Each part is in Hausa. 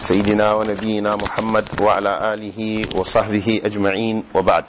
سيدنا ونبينا محمد وعلى آله وصحبه أجمعين وبعد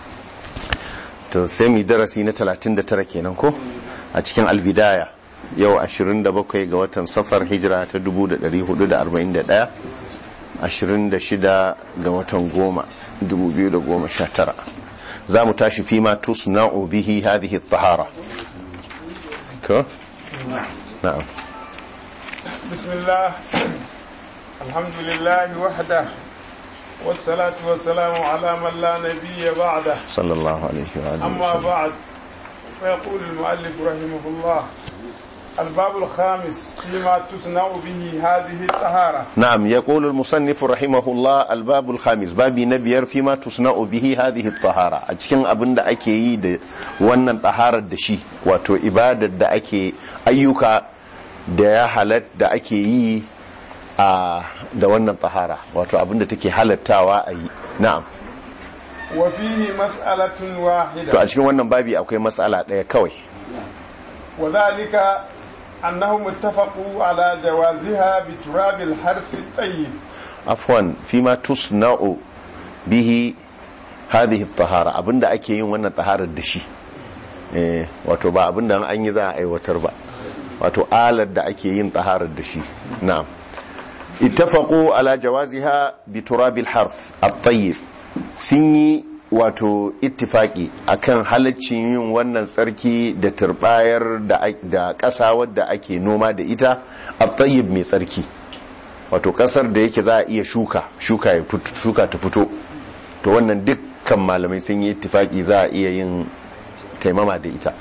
تسمي درسي نتلاتين دتركينا كو أتكين البداية yau 27 ga watan safar hijira ta 1441 26 ga watan goma 2019 za mu tashi fi ma tusna'u bihi hadhihi at-tahara ko na'am bismillah alhamdulillah wahda والصلاة والسلام على من لا نبي بعده صلى الله عليه وآله أما وسلم بعد فيقول المؤلف رحمه الله الباب الخامس فيما تصنع به هذه الطهارة نعم يقول المصنف رحمه الله الباب الخامس بابي نبيار فيما تصنع به هذه الطهارة أتكين أبن دا أكي يد wannan taharar da shi wato ibadar da ake ayyuka da ya halat da ake yi a da wannan tahara wato abin da take halattawa a yi na'am وفيه مسألة to a واحدة cikin wannan babi akwai matsala ɗaya kawai وذلك أنهم اتفقوا على جوازها بتراب الحرث الطيب afwan fima tusna'u bihi hadhihi at-tahara abinda ake yin wannan taharar da shi eh wato ba abinda an yi za a aiwatar ba wato alar da ake yin taharar da shi na'am ittafaqu ala jawaziha bi turabil harf at-tayyib sun yi wato ittifaki akan halaccin yin wannan tsarki da turbayar da da ƙasa wadda ake noma da ita at-tayyib mai tsarki wato kasar da yake za a iya shuka shuka ya fito shuka ta fito to wannan dukkan malamai sun yi ittifaki za a iya yin taimama da ita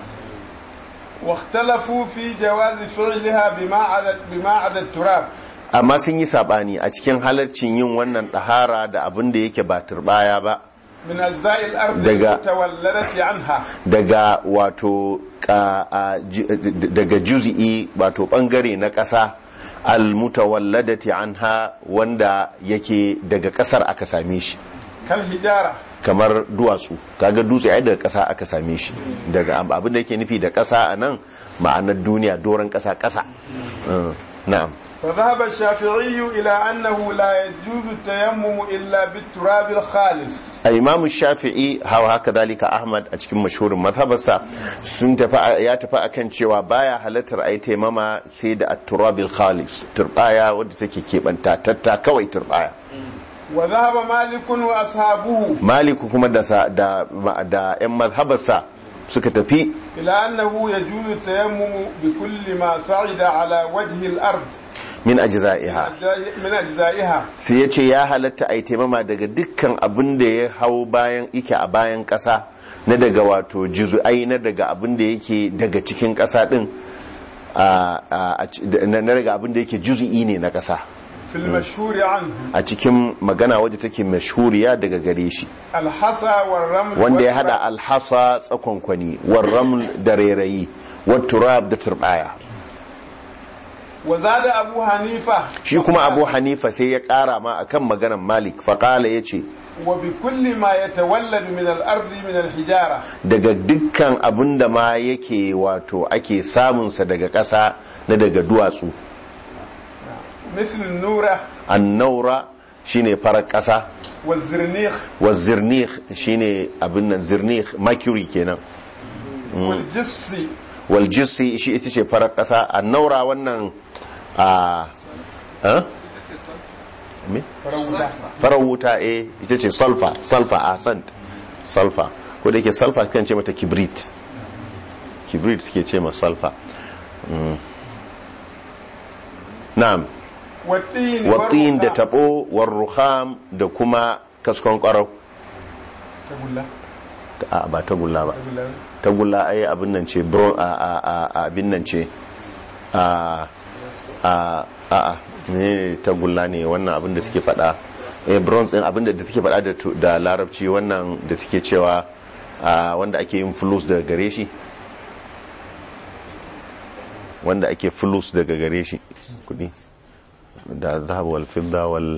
واختلفوا في جواز فعلها بما عدا بما عدا التراب amma sun yi sabani a cikin halarcin yin wannan ɗahara da abin da yake ba turbaya ba من أجزاء الأرض دقا. المتولدة عنها daga wato ka- a ju- daga juzi'i wato bangare na ƙasa almutawalladati anha wanda yake daga ƙasar aka same shi كالحجارة kamar duwatsu kaga dutse ai daga ƙasa aka same shi daga abin da yake nufi da ƙasa a nan ma'anar duniya doron ƙasa ƙasa Mm, na'am فذهب الشافعي إلى أنه لا يجوز التيمم إلا بالتراب الخالص a imamu shafi'i hawa haka zalika ahmad a cikin mashhurin mazhabarsa sun tafi ya tafi akan cewa baya halartar ai taimama sai da at-turabil khalis turbaya wadda take keɓanta tatta kawai turbaya وذهب مالك وأصحابه maliku kuma da sa- da da yan mazhabarsa suka tafi إلى أنه يجوز التيمم بكل ما صعد على وجه الأرض min ajza'iha من أجزائها sai ya ce ya halatta a yi taimama daga dukkan abin da ya hau bayan ike a bayan ƙasa na daga wato jizu'ai na daga abin da yake daga cikin ƙasa ɗin a- a- a ci- na na daga abin da yake juzu'i ne na ƙasa في المشهور عنه a cikin magana wadda take mashhuriya daga gare shi الحصى والرمل wanda ya والتراب. hada alhasa tsakonkwani warram da rairayi watturab da turbaya وزاد أبو حنيفة shi kuma abu hanifa sai ya kara ma akan maganar malik faƙala ya ce وبكل ما يتولد من الأرض من الحجارة daga dukkan abin da ma yake wato ake samunsa daga ƙasa na daga duwatsu مثل النورة annaura shine farar ƙasa والزرنيخ wa zirnih shine abin nan zirnih mercury kenan والجس wal jissi shi ita ce farar ƙasa annaura wannan a ha? me فرودا farar wuta eh ita ce sulfa sulfa a sant sulfa ko da yake sulfa kan ce mata kibrit kibrit suke ce ma sulfa Mm. na'am والطين watsin da والرخام. tabo war ruham da kuma kaskon kwarau تقول لا a ba tagulla ba تقول لا tagulla ai abin nan ce bron a a a a abin nan ce a a a a ne tagulla ne wannan abin da suke fada eh bronze din abin da suke fada da tu- da larabci wannan da suke cewa a wanda ake yin flus daga gare shi wanda ake flus daga gare shi kudi da zahab wal fidda wal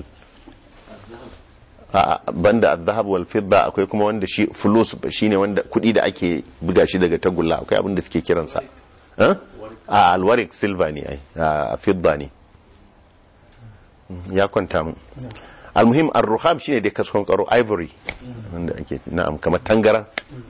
a banda azhab wal fidda akwai kuma wanda shi fulus shine wanda kudi da ake buga shi daga tagulla akwai abin da suke kiransa eh? a alwarik silva ne ai a fidda ne ya kwanta mu almuhim ar-ruham shine dai kaskon karo ivory wanda ake na'am kamar tangaran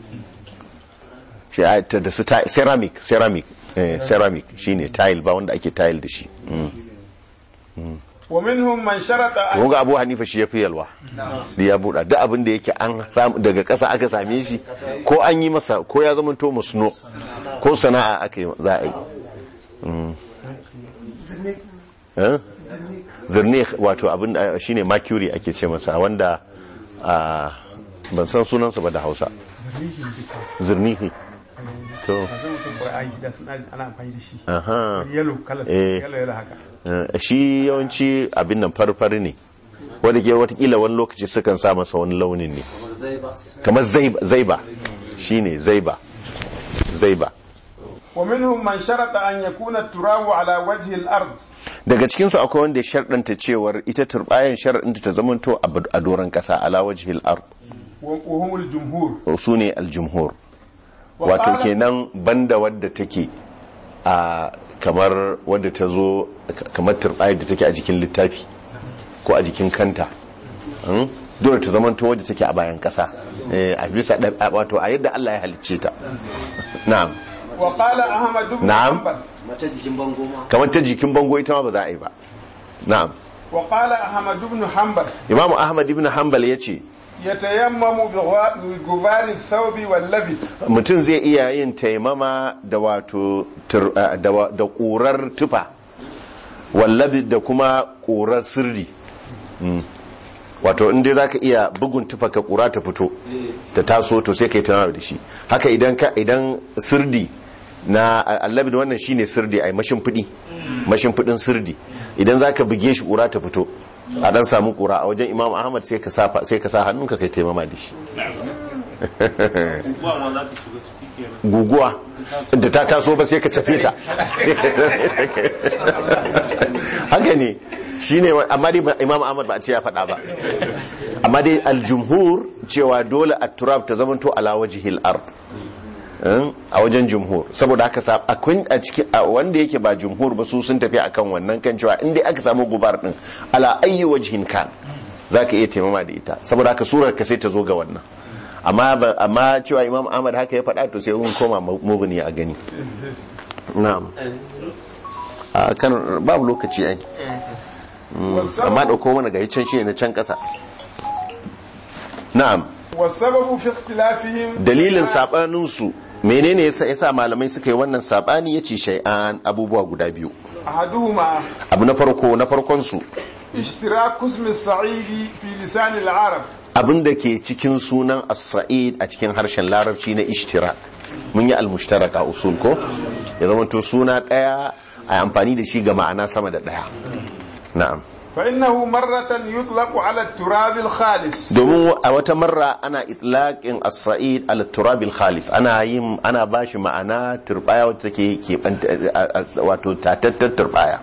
shi a- ta- da su ti- ceramic ceramic eh, ceramic shine tile ba wanda ake tile da shi Mm. ومنهم من شرط to أن kun ga Abu Hanifa shi ya fi yalwa da ya buɗa duk abin da yake an samu daga ƙasa aka same shi ko an yi masa ko ya zama to musno ko sana'a aka yi za a yi Mm. Eh? zirne wato abin da shine mercury ake ce masa wanda a ban san sunansa ba da hausa zirnihi to masu mutum Qur'ani da suna ana amfani da shi aha yellow color Eh. yellow yellow haka Eh, shi yawanci abin nan farfari ne wadda ke watakila wani lokaci sukan sa masa wani launin ne kamar zaiba zaiba shine zaiba zaiba ومنهم من شرط أن يكون التراب على وجه الأرض daga cikinsu akwai wanda ya sharɗanta cewar ita turbayan sharɗanta ta zamanto a bad- a doron ƙasa ala wajhil ard وهم الجمهور su ne aljumhur wato وقال- kenan banda wadda take a kamar wadda ta zo kamar turbayar da take a jikin littafi ko a jikin kanta Hmm? dole ta zamanto wadda take a bayan ƙasa Eh, a bisa ɗab- a- wato a yadda Allah ya halicce ta na'am وقال أحمد بن نعم. حنبل mata jikin bango ma kamar ta jikin bango ita ma ba za a yi ba na'am وقال أحمد بن حنبل imamu ahmad ibn hanbal ya ce يتيمم بغوا- بغبار الثوب واللبس mutum zai iya yin taimama da wato tur- eh, da wa- da ƙurar tufa wallabi da kuma ƙurar sirri Mm. wato inda za ka iya bugun tufa ka ƙura ta fito ta taso to sai ka yi taimama da shi haka idan ka idan sirdi na allabi da wannan shine sirdi ai mashin fudi mashin fudin sirdi idan za ka buge shi ƙura ta fito a dan samu ƙura a wajen imam ahmad sai ka sa sai ka sa hannunka kai taimama da shi Guguwa ma za ta shiga ciki kenan. guguwa da ta taso ba sai ka tafe ta haka ne shi ne amma dai imam ahmad ba a ce ya faɗa ba amma dai aljumhur cewa dole a turab ta zamanto ala wajihil ard Eh, a wajen jumhur saboda haka sa akwai a cikin a wanda yake ba jumhur ba su sun tafi akan wannan kan cewa in dai aka samu gubar din ala ayyi wajhin kan zaka iya taimama da ita saboda haka surar ka sai ta zo ga wannan amma ba- amma cewa imam ahmad haka ya faɗa to sai mun koma mubini a gani na'am a kan babu lokaci ai amma dauko mana ga can shi ne na can kasa na'am والسبب في اختلافهم dalilin sabanin su menene yasa yasa malamai suka yi wannan sabani yace shay'an abubuwa guda biyu أحدهما abu na farko na farkon su اشتراك اسم الصعيد في لسان العرب abin da ke cikin sunan as-sa'id a cikin harshen larabci na ishtirak mun yi al-mushtarak a usul ko ya zama to suna daya a amfani da shi ga ma'ana sama da daya na'am فإنه مرة يطلق على التراب الخالص domin a wata marra ana itlaqin as-sa'id ala turabil khalis ana yin ana bashi ma'ana turbaya wacce take ke wato tatattar turbaya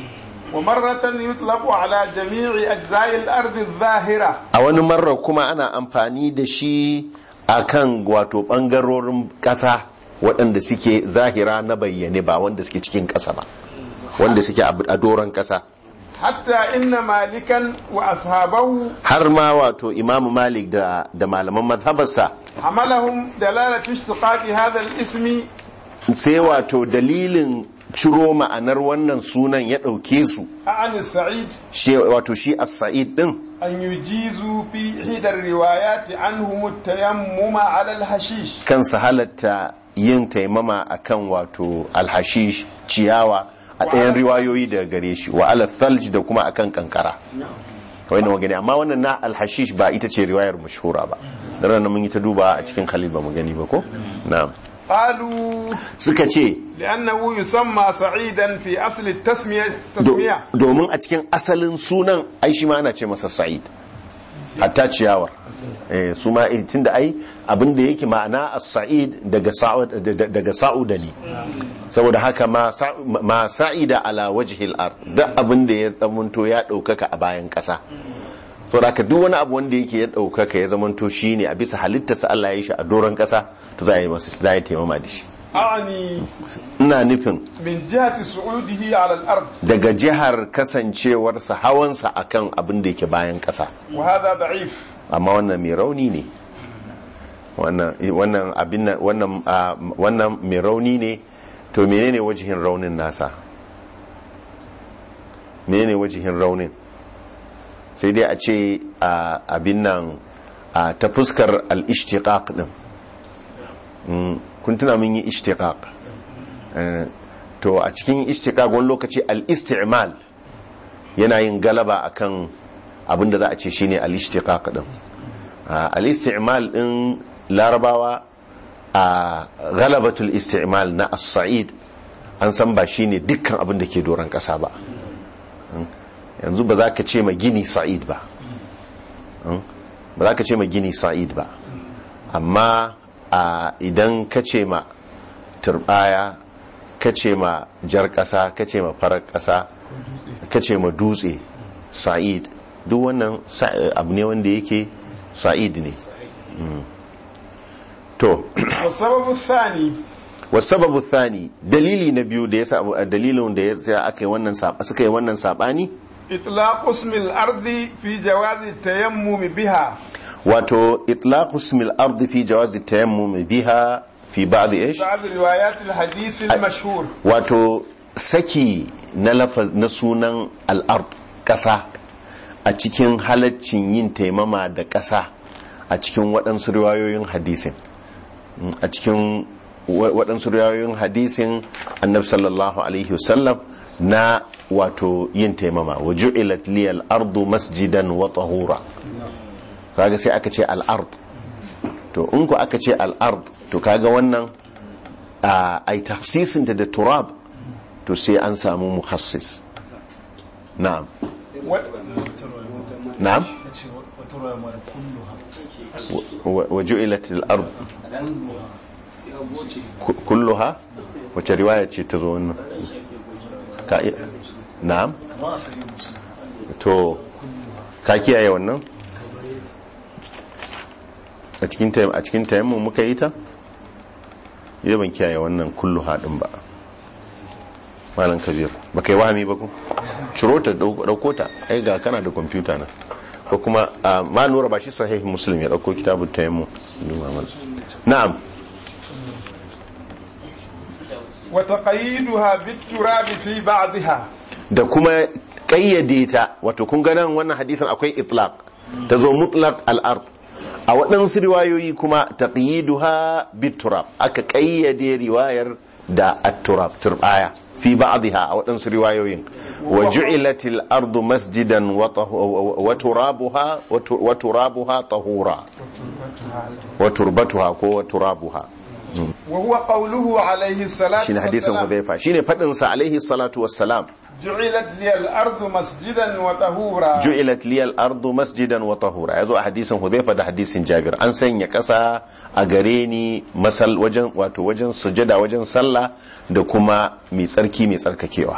ومرة يطلق على جميع أجزاء الأرض الظاهرة a wani marra kuma ana amfani da shi akan wato bangarorin kasa waɗanda suke zahira na bayyane ba wanda suke cikin kasa ba wanda suke a doron kasa حتى إن مالكا وأصحابه har ma wato imamu malik da da malaman mazhabarsa حملهم دلالة اشتقاق هذا الاسم sai wato dalilin ciro ma'anar wannan sunan ya ɗauke su عن السعيد shi wato shi as-sa'id din أن يجيزوا في إحدى الروايات عنهم التيمم على الحشيش kansa halatta yin taimama akan wato alhashish ciyawa a ɗayan riwayoyi daga gare shi wa ala thalj da kuma akan kankara kawai na magani amma wannan na alhashish ba ita ce riwayar mashhura ba da ranar mun yi ta duba a cikin khalil ba mu gani ba ko na'am قالوا suka ce لأنه يسمى سعيدا في أصل التسمية do- تسمية domin a cikin asalin sunan ai shi ma ana ce masa sa'id hatta ciyawar eh, su ma eh, tunda ai abin da yake ma'ana as-sa'id daga sa'ud da- da- daga sa'uda ne saboda haka ma sa- ma sa'ida ala wajhil ard duk abin da ya zamanto ya daukaka a bayan kasa saboda haka duk wani abu wanda yake ya daukaka ya zamanto shine a bisa halittarsa Allah ya yi shi a doron kasa to za a yi masa za a yi taimama da shi أعني ina nufin من جهة صعوده على الأرض daga jihar kasancewarsa hawansa akan abin da yake bayan ƙasa وهذا ضعيف amma wannan mai rauni ne wannan wannan abin nan- wannan ah, wannan mai rauni ne to menene wajihin raunin nasa menene wajihin raunin sai dai a ce ah, abin nan ah, ta fuskar al-ishtiqaq din Mm, kun tuna mun yi ishtiqaq Eh, to a cikin ishtiqaq wani lokaci al-isti'mal yana yin galaba akan abin da za a ce shine al-ishtiqaq din Ah, al-isti'mal din larabawa a galabatul isti'mal na as-sa'id an san ba shine dukkan abin da ke doron kasa ba Mm. yanzu ba za ka ce ma gini sa'id ba Mm. ba za ka ce ma gini sa'id ba amma a idan ka ce ma turbaya ka ce ma jar kasa ka ce ma farar kasa ka ce ma dutse sa'id duk wannan sa- abu ne wanda yake sa'id ne Mm. to والسبب الثاني wasababu thani dalili na biyu da ya sa dalilin da ya sa aka yi wannan sab- suka yi wannan sabani إطلاق اسم الأرض في جواز التيمم بها wato itlaqu ismil ardi fi jawazi tayammum biha fi ba'd ish بعض روايات الحديث المشهور wato saki na lafaz na sunan al'ard ƙasa a cikin halaccin yin taimama da ƙasa a cikin waɗansu riwayoyin hadisin Mm, a cikin wa- waɗansu riwayoyin hadisin annabi sallallahu alaihi wasallam na wato yin taimama wa ju'ilat liyal ardu masjidan wa tahura kaga sai aka ce al'ard to in ku aka ce al'ard to kaga wannan a ai tafsisinta da turab to sai an samu muhassis na'am و... na'am wa wa ju'ilat al-ard ku- kulluha wace riwaya ce ta zo wannan ka iya na'am to ka kiyaye wannan a cikin tayam a cikin tayammun muka yi ta yi ban kiyaye wannan kulluha din ba malam kabir ba kai wahami ba ku ciro ta dau- dauko ta ai ga kana da kwamfuta na ko kuma ah, ma nura ba shi sahih muslim ya dauko kitabun tayammum Duba mana. na'am وتقييدها بالتراب في بعضها da kuma kayyade ta wato kun ga nan wannan hadisin akwai itlaq ta zo mutlaq al-ard a waɗansu riwayoyi kuma taqyiduha bit-turab aka kayyade riwayar da at-turab turbaya fi ba'dha a waɗansu riwayoyin wa ju'ilat al-ardu masjidan wa tahu- wa turabuha wa tu- wa turabuha tahura wa turbatuha ko wa turabuha وهو قوله عليه الصلاة shine hadisin والسلام Hudhaifa shine fadin sa alaihi salatu wassalam جعلت لي الأرض مسجدا وطهورا ju'ilat liyal ardu masjidan wa tahura yazo a hadisin Hudhaifa da hadisin Jabir an sanya kasa a gare ni masal wajen wato wajen sujada wajen sallah da kuma mai tsarki mai tsarkakewa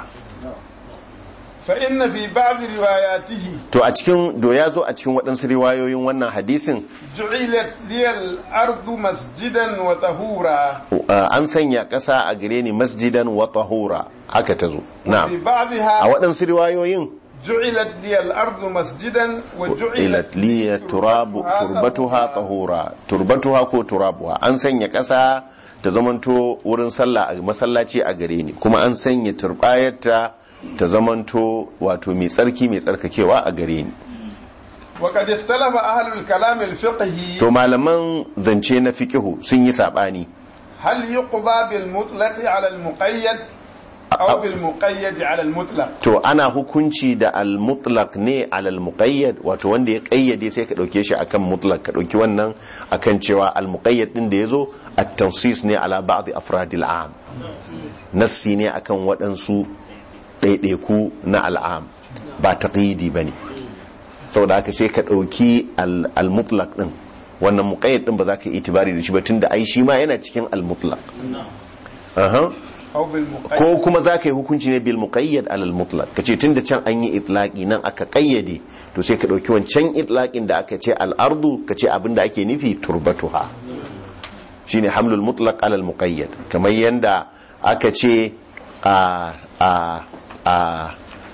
فإن في بعض رواياته to a cikin do ya zo a cikin waɗansu riwayoyin wannan hadisin جعلت لي الأرض مسجدا وطهورا uh, an sanya kasa a gare ni masjidan wa tahura haka ta zo في na'am a بعضها waɗansu riwayoyin جعلت لي الأرض مسجدا وجعلت ilat liya turabu turbatuha tahura turbatuha ko turabuha an sanya ƙasa ta zamanto wurin sallah a masallaci a gare ni kuma an sanya turbayarta ta zamanto wato mai tsarki mai tsarkakewa a gare ni وقد اختلف أهل الكلام الفقهي to malaman zance na fiqihu sun yi sabani هل يقضى بالمطلق على المقيد أو بالمقيد على المطلق to ana hukunci da al-mutlaq ne alal muqayyad wato wanda ya kayyade sai ka dauke shi akan mutlaq ka dauki wannan akan cewa al-muqayyad din da yazo at-tansis ne ala ba'd afradil am nassi ne akan waɗansu ɗaiɗaiku na al'am ba taqyidi bane saboda haka sai ka dauki al- al-mutlaq din wannan muqayyad din ba za ka yi itibari da shi ba tunda ai shi ma yana cikin al-mutlaq aha أو بالمقيد ko kuma za ka yi hukunci ne bil muqayyad alal mutlaq kace tunda can an yi itlaqi nan aka kayyade to sai ka dauki wancan itlaqin da aka ce al ardu kace abinda ake nufi turbatuha shine hamlul mutlaq ala al-muqayyad kamar yanda aka ce a a a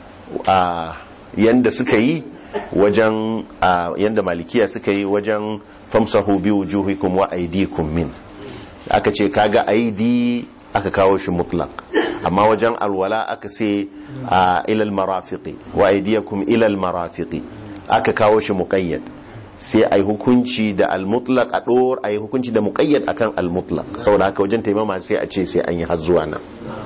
a yanda suka yi wajen a yanda malikiya suka yi wajen famsahu bi wujuhikum wa aydikum min aka ce kaga aidi aka kawo shi mutlaq amma wajen alwala aka ce a ilal marafiqi wa aydiyakum ilal marafiqi aka kawo shi muqayyad sai ai hukunci da al-mutlaq a dor ai hukunci da muqayyad akan al-mutlaq saboda haka wajen taimama sai a ce sai an yi har zuwa nan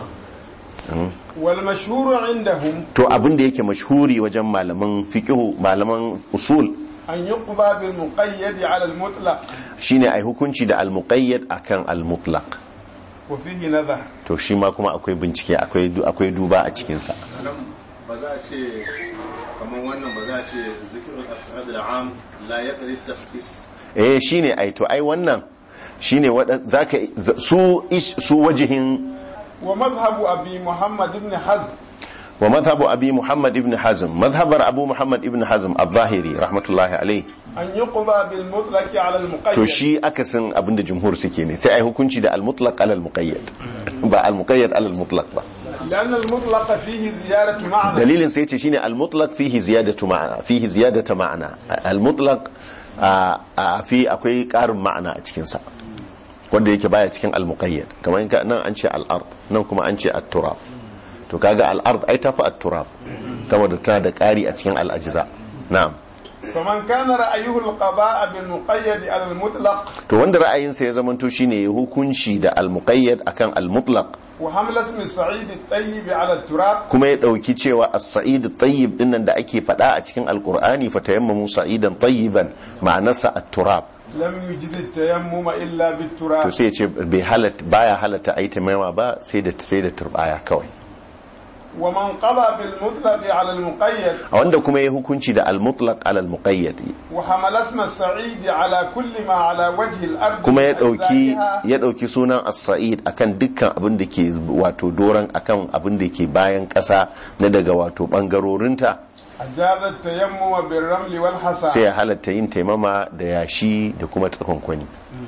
wal mashhuru indahum to abin da yake mashhuri wajen malaman fiqhu malaman usul an yuqba bil muqayyad ala al mutlaq shine ai hukunci da al-muqayyad akan al-mutlaq wa fihi nadhar to shi ma kuma akwai bincike akwai akwai duba a cikin sa nan ba za a ce kamar wannan ba za a ce zikirin afrad al'am la ya ƙari tafsis eh shine ai to ai wannan shine wadan zaka su ish- su wajihin wa madhhabu abi muhammad ibn hazm wa madhhabu abi muhammad ibn hazm madhhabar abu muhammad ibn hazm al-zahiri rahmatullahi alayhi an yuqba bil mutlaq ala al muqayyad to shi akasin abinda jumhur suke ne sai ai hukunci da al-mutlaq ala al-muqayyad ba al-muqayyad ala al-mutlaq ba لأن المطلق فيه زيادة معنى dalilin sai yace shine al-mutlaq fihi ziyadatu ma'ana fihi ziyadatu ma'ana al-mutlaq a a- fi akwai karin ma'ana a cikin sa wanda yake baya cikin al-muqayyad kamar in ka nan an ce al-ard nan kuma an ce at-turab to kaga al-ard ai tafi at-turab saboda tana da kari a cikin al-ajza na'am فمن كان رأيه القضاء بالمقيد على المطلق to wanda ra'ayinsa ya zamanto shine ya hukunci da al-muqayyad akan al-mutlaq وحمل اسم السعيد الطيب على التراب kuma ya dauki cewa as-sa'id at-tayyib dinnan da ake fada a cikin al-qur'ani fatayammamu sa'idan tayyiban ma'anarsa at-turab لم يجد التيمم إلا to بالتراب sai ya ce bai halatta baya halatta ayi taimama ba sai da sai da turbaya kawai ومن قضى بالمطلق على المقيد a wanda kuma ya hukunci da al-mutlaq ala al-muqayyad وحمل اسم السعيد على كل ما على وجه الأرض kuma ya من dauki أجزائها ya dauki sunan as-sa'id akan dukkan abin da ke wato doran akan abin da ke bayan kasa na daga wato bangarorinta أجاز التيمم بالرمل sai والحصى ya halatta yin taimama da yashi da kuma tsakonkwani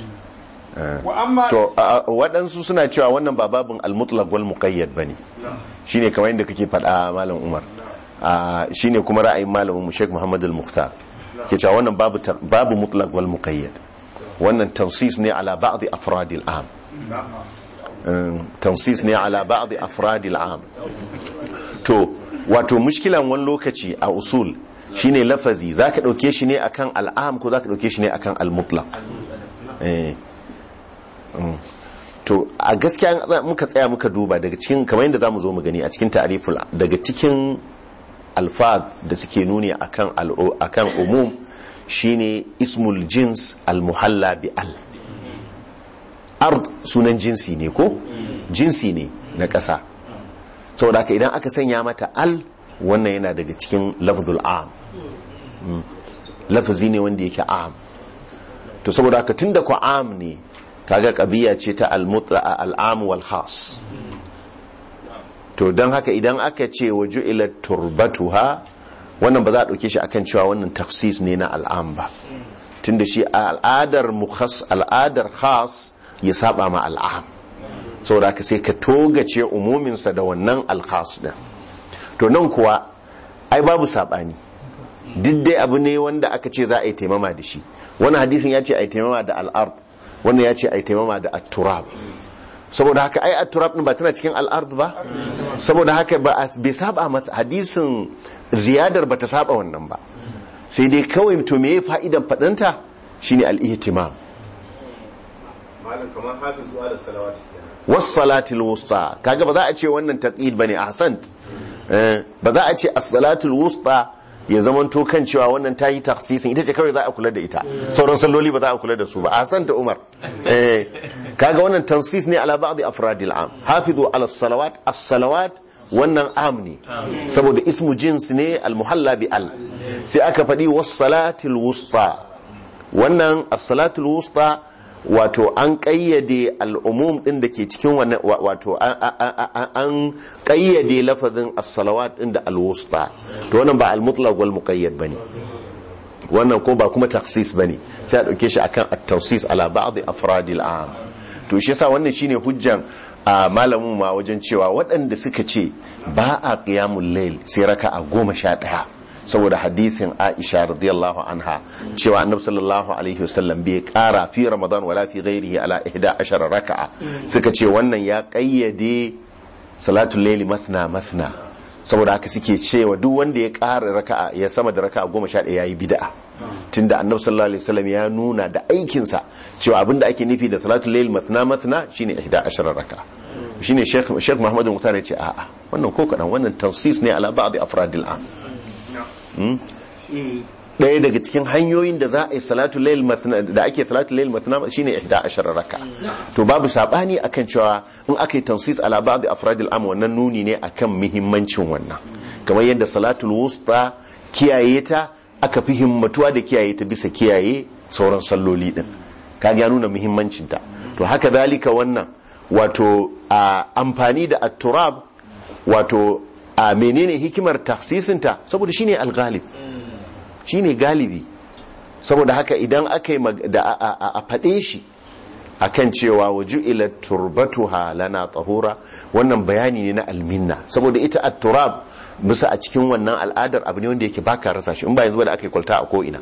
وأما to a- a- waɗansu suna cewa wannan ba babin al-mutlaq wal muqayyad bane shine kamar yadda kake faɗa malam Umar a shine kuma ra'ayin malamin mu Sheikh Muhammad al-Mukhtar ke cewa wannan babu ta- babu mutlaq wal muqayyad wannan tawsis ne ala ba'd afrad al-am Um, tawsis ne ala ba'd afrad al-am to wato mushkilan wani lokaci a usul shine lafazi zaka dauke shi ne akan al'am ko zaka dauke shi ne akan al-mutlaq eh to a gaskiya in muka tsaya muka duba daga cikin kamar yadda zamu zo mu gani a cikin ta'riful daga cikin alfaz da suke nuni akan al- akan umum shine ismul jins al muhalla bi al ard sunan jinsi ne ko jinsi ne na ƙasa saboda haka idan aka sanya mata al wannan yana daga cikin lafzul am Mm. lafazi ne wanda yake am to saboda haka tunda ku am ne kaga qadiya ce ta al-mutla al-am wal khas to dan haka idan aka ce waju ila turbatuha wannan ba za a dauke shi akan cewa wannan taksis ne na al'am ba tunda shi a al'adar mukhas al'adar khas ya saba ma al'am saboda haka sai ka togace umuminsa da wannan al-khas din to nan kuwa ai babu sabani duk dai abu ne wanda aka ce za a yi taimama da shi wani hadisin ya ce a yi taimama da al'ard wannan ya ce a yi taimama da at-turab saboda haka ai at-turab din ba tana cikin al'ard ba saboda haka ba a- bai saba masa hadisin ziyadar ba ta saba wannan ba sai dai kawai to me fa'idan fadanta shine al-ihtimam malam kamar hafizu ala salawati kenan was salatul wusta kaga ba za a ce wannan taqid bane ahsant Eh, ba za a ce as-salatul wusta ya zamanto kan cewa wannan ta yi taksisin ita ce kawai za a kula da ita sauran salloli ba za a kula da su ba ahsanta umar eh kaga wannan tansis ne ala ba'd afradil am hafizu ala salawat as-salawat wannan am ne saboda ismu jins ne al-muhalla bi al sai aka faɗi was salatul wusta wannan as-salatul wusta wato an kayyade al'umum din da ke cikin wannan wa- wato an- an an- an kayyade lafazin as-salawat din da al-wusta to wannan ba al-mutlaq wal muqayyad bane wannan ko ba kuma taksis bane sai a dauke shi akan at-tawsis ala ba'd afrad al-am to shi yasa wannan shine hujjan a malamin ma wajen cewa waɗanda suka ce ba a qiyamul layl sai raka'a goma sha ɗaya saboda hadisin Aisha radiyallahu anha cewa annabi sallallahu alaihi wasallam bai kara fi ramadan wala fi ghairihi ala 11 raka'a suka ce wannan ya kayyade salatul layli mathna mathna saboda haka suke cewa duk wanda ya kara raka'a ya sama da raka'a goma sha ɗaya yayi bid'a tunda annabi sallallahu alaihi wasallam ya nuna da aikinsa cewa abinda ake nufi da salatul layl mathna mathna shine 11 raka'a shine sheikh sheikh muhammad muhtar ya ce a'a wannan ko kadan wannan tawsis ne ala ba'd afradil am ɗaya daga cikin hanyoyin da za a yi salatu layl mathna da ake salatu layl mathna shine 11 raka to babu sabani akan cewa in aka yi tawsis ala ba'd afradil am wannan nuni ne akan muhimmancin wannan kamar yadda salatul wusta kiyaye ta aka fi himmatuwa da kiyaye ta bisa kiyaye sauran salloli din kaga ya nuna muhimmancin ta to haka zalika wannan wato a amfani da at-turab wato a menene hikimar tafsisinta saboda shine al-ghalib shine galibi saboda haka idan aka yi da a faɗe shi akan cewa waju ila turbatuha lana tahura wannan bayani ne na alminna saboda ita at-turab musa a cikin wannan al'adar abu ne wanda yake baka rasa shi in ba yanzu da aka yi kwalta a ko ina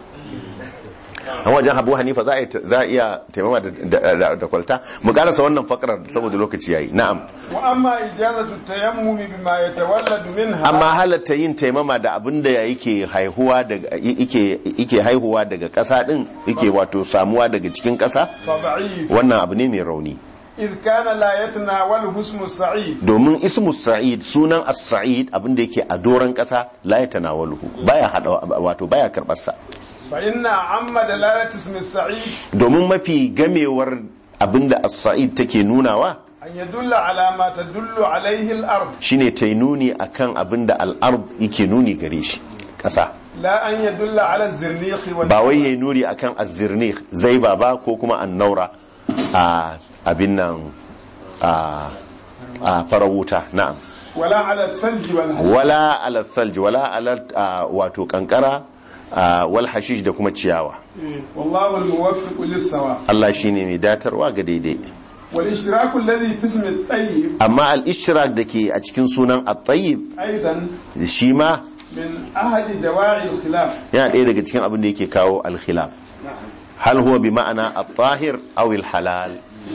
a wajen abu hanifa za a iya taimama da kwalta mu karasa wannan fakarar saboda lokaci yayi na'am wa amma ijazatu tayammumi bima yatawalladu minha amma halatta yin taimama da abin da yake haihuwa daga yake yake haihuwa daga ƙasa din yake wato samuwa daga cikin ƙasa fa da'if wannan abu ne mai rauni idh kana la yatanawalu ismu sa'id domin ismu sa'id sunan as-sa'id abin da yake a doran ƙasa la yatanawaluhu baya hada wato baya karbar sa fa inna amma dalalati ismi sa'id domin mafi gamewar abinda as-sa'id take nunawa an yadulla ala ma tadullu alayhi al-ard shine ta nuni akan abinda al-ard yake nuni gare shi ƙasa la an yadulla ala zirniqi wal ba wai yayi nuni akan az-zirnikh zaiba ba ko kuma an-naura a abin nan a a farawuta na'am wala ala thalji wal hayy wala ala thalj wala ala a, wato kankara a, wal hashish da kuma ciyawa wallahu al-muwaffiq lis-sawa Allah shine mai datarwa ga daidai wal ishraku alladhi fi ismi at-tayyib amma al-ishtirak dake a cikin sunan at-tayyib aidan shi ma min ahadi dawa'i al-khilaf yana ɗaya daga cikin abin da yake kawo al-khilaf hal huwa bi ma'ana at-tahir aw al-halal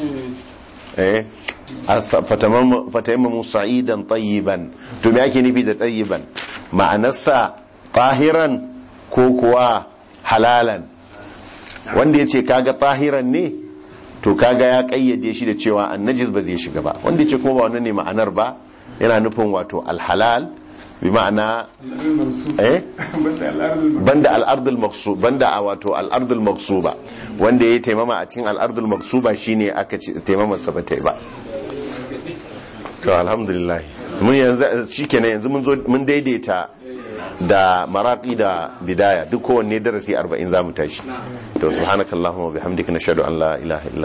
eh fatayammamu sa'idan tayyiban to me ake nufi da tayyiban ma'anarsa tahiran ko kuwa halalan wanda ya ce kaga tahiran ne to kaga ya kayyade shi da cewa annajis ba zai shiga ba wanda ya ce kuma ba wannan ne ma'anar ba yana nufin wato alhalal bi ma'ana eh banda al'ardul maqsu banda a wato al'ardul maqsuba wanda ya taimama a cikin al'ardul maqsuba shine aka ce taimamar sa bata yi ba to alhamdulillah mun yanzu shikenan yanzu mun zo mun daidaita da maraqi da bidaya duk kowanne darasi 40 zamu tashi to subhanakallahumma wa bihamdika nashhadu an la ilaha illa